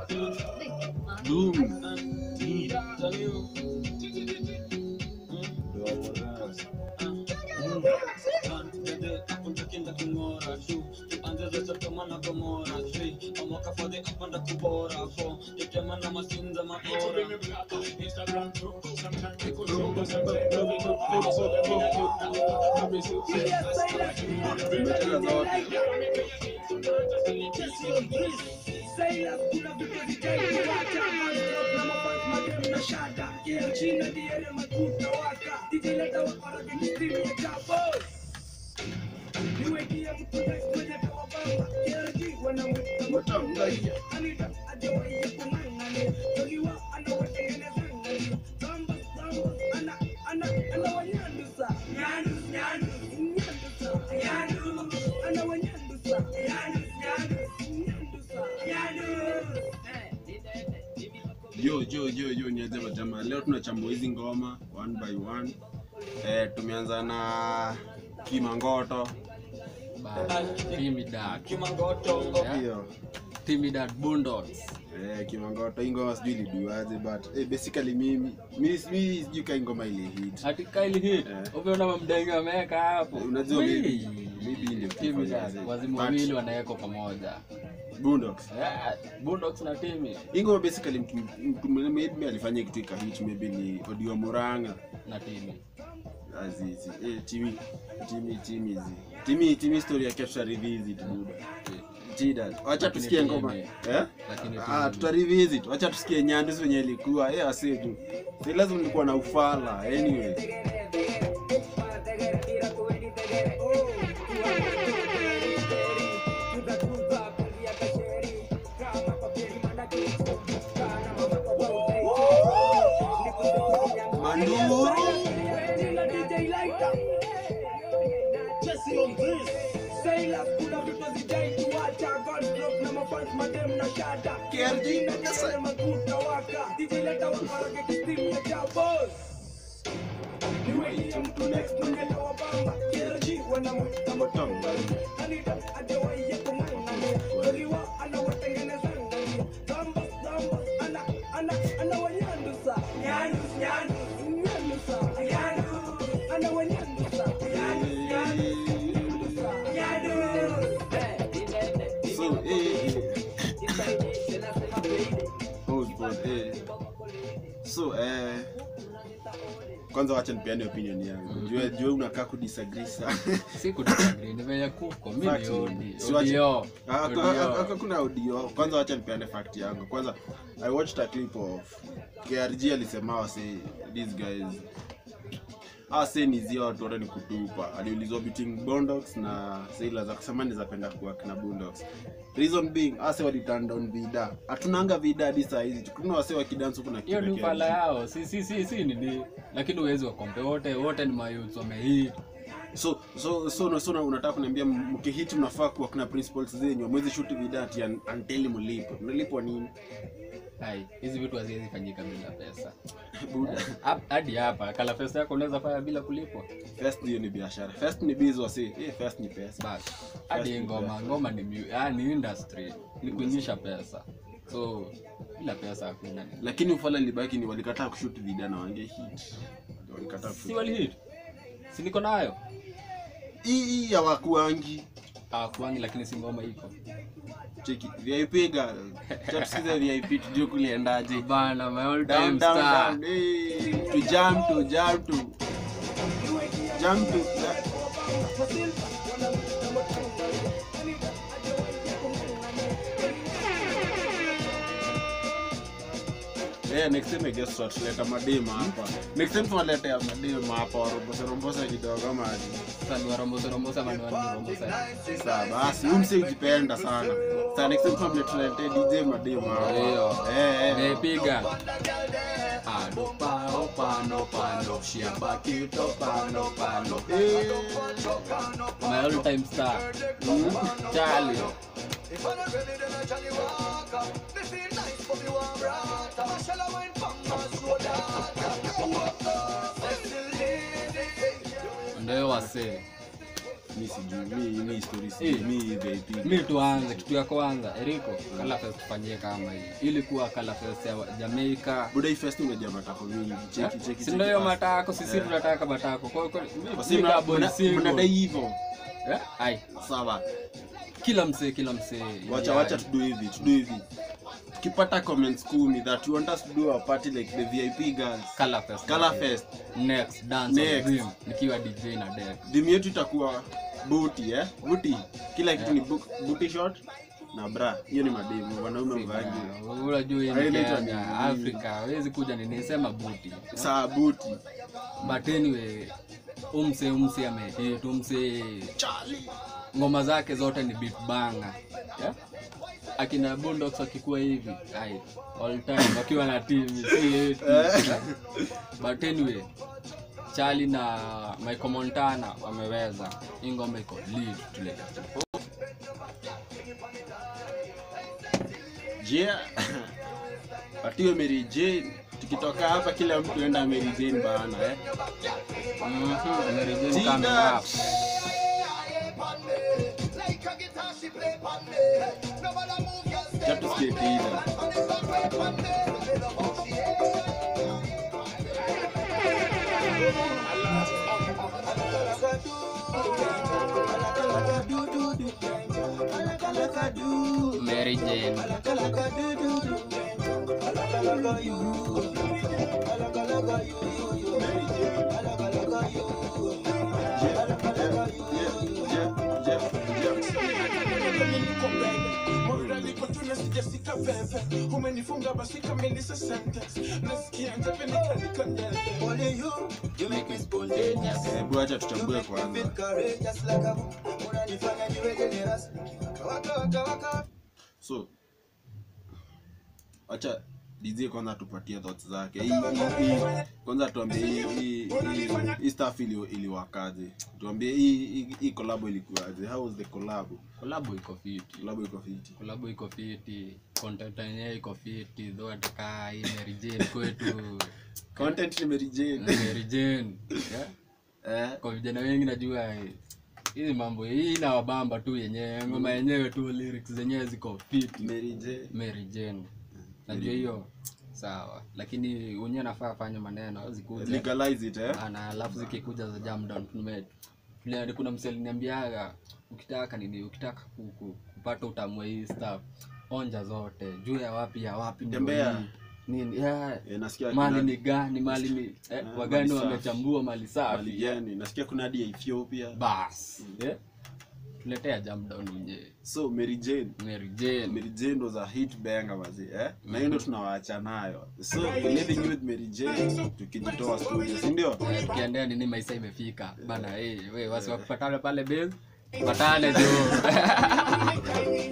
Doom. Yo, yo, yo, yo, niaje majamaa. Leo tunachambua hizi ngoma one by one. Eh, tumeanza na Kimangoto. Timidad. Hiyo. Timidad Boondocks. Eh, Kimangoto hii ngoma sijui iliduaje but eh, basically mimi mimi mimi sijui kai ngoma ile hit. Ati Kyle hit. Eh. Umeona mamdenga ameweka hapo. Unajua Wee. maybe maybe ndio Timidad. Wazimu wawili wanawekwa pamoja. Boondocks. Yeah, Boondocks na Timi Hii ngoma basically mtu mtu maybe alifanya kitu ikahit maybe ni Odio Moranga. na Timi. Azizi. Eh, Timi Timi Timi zi. Timi Timi story yake tutarevisit buda. Tida. Wacha Lakini tusikie Timi. ngoma. Eh? Lakini Ah, Timi. tutarevisit. Wacha tusikie Nyandusi wenye ilikuwa. Eh, ase tu. Si lazima nilikuwa na ufala. Anyway. Manduru. KRG Nagasa. So, eh, eh. Hold on, eh. So, eh, kwanza wacha nipeane opinion yangu. Jua jua unakaa kudisagree sana. Si kudisagree, nimenya kuko. Mimi Fact, ni Odi. si wacha- Odio. Ah, haka- Odio. haka- Hakuna audio. Kwanza wacha nipeane fact yangu. Kwanza I watched a clip of KRG alisema wase these guys ase ni zia watu wote ni kutupa. Aliulizwa between Bondox na Sailors akasema ni zapenda kuwork na Bondox. Reason being ase wali turn down vida. Hatunanga vida hadi saa hizi. Kuna wase wakidance huku na hiyo ni kina ufala KRG. yao si si si si nini lakini uwezi wakompe wote wote ni mayouth wamehit So so so so, so unataka kuniambia mkihit mnafaa kuwa kuna principles zenyu. Mwezi shoot vida ati un- until mlipo. Mnalipwa nini? hai hizi vitu haziwezi fanyika bila pesa Buda. Hap- hadi hapa kala pesa yako unaweza fanya bila kulipwa First hiyo ni biashara. First ni biz wasi. Eh, first ni pesa. bas hadi First ngoma ngoma ni mu- ah, ni industry ni kuingisha pesa so bila pesa hakuna nini. Lakini ufala libaki ni walikataa kushoot video na wange hit. Walikataa si kushoot. wali hit si niko nayo Hii hii hawakuangi. hawakuangi lakini si ngoma iko Cheki VIP ga. Chapsikiza VIP tujue kuliendaje. bana my all Down time down star down. Hey, to jump to jump to jump to Yeah, next time I guess tutaleta madema hapa. Next time tunaletea madema hapa warombosa rombosa kidogo ama aje. sasa ni warombosa rombosa ama ni warombosa Sasa basi, huyu msee ujipenda sana. Sasa next time tunamletea DJ madema hapa. Ndio. Eh eh. Nimepiga. Ado pano pano pano shiamba kito pano pano Eh. My all time star Charlie Ndio wasee Ni mi sijui mi mi story Eh. sijui mi VIP mi tuanze kitu ya kwanza eriko kalafest tufanyie kama hii ilikuwa kalafest ya jamaica buda hii fest umejaa matako mingi cheki cheki si ndio hiyo cheki. matako sisi Eh. tunataka matako Kwa- kwa- mi- Wasi mi mna- kama boy mna- single. mnadai hivyo Eh, ai sawa kila msee kila msee wacha Yeah. wacha tudo hivi tudo hivi tukipata comments kumi that you want us to do a party like the vip girls Colour fest. Colour fest. next dance of Next. dream nikiwa dj na deck dhimu yetu itakuwa buti eh buti kila kitu ni bu- buti shot na bra hiyo ni mademu wanaume mvangi unajua hii Hayo ni inaitwa Kenya, nini? afrika hawezi kuja ninisema buti saa buti but anyway umse umse amehit umse Charlie. ngoma zake zote ni beat banga yeah? akina bundox akikuwa hivi ai all time wakiwa na timu si eti. but anyway Charlie na Michael Montana wameweza hii ngoma iko lead tuleta je patiwe Mary Jane tukitoka hapa kila mtu enda Mary Jane bana eh Mhm, Mary Jane Tina. coming up. Cha tusikie Tina. Mary Jane umenifunga basi kamilisa sentence nasikia ntapenika nikandele Hebu acha tuchambue kwanza. So acha DJ kwanza tupatie thoughts zake. Hii hii- hii kwanza tuambie hii hii hii- hii stuff ili iliwakaje. Tuambie hii hii- hii collab ilikuwaje? How was the collab? kolabo iko fiti Collab iko fiti. kolabo iko fiti content yenyewe iko fiti though atakaa hii Mary Jane kwetu Content ni Mary Jane. Mary Jane yeah? Eh? kwa vijana wengi najua eh, hizi mambo hii inawabamba tu yenyewe ngoma yenyewe tu lyrics zenyewe ziko fiti Mary Jane. Mary Jane najua hiyo sawa lakini unyewe nafaa afanye maneno zikuje Legalize it eh? na alafu zikikuja za jam down tume tule- kuna msee aliniambiaga ukitaka nini ukitaka ku- ku- kupata utamu wa hii stuff onja zote juu ya wapi ya wapi ndio Tembea. hii. nini yeah. Eh, nasikia mali kuna- ni gani mali ni eh, Ah, wagani mali safi. wamechambua mali mali safi gani? Nasikia kuna hadi ya Ethiopia. bas yeah. tuletea jam down mwenyewe So Mary Jane Mary Jane Mary Jane was a hit banger wazi eh? na hiyo ndo tunawaacha nayo so living with Mary Jane tukijitoa studio si ndio Eh, tukiendea nini maisha imefika bana hey, we wasi wakupatane pale base patane jo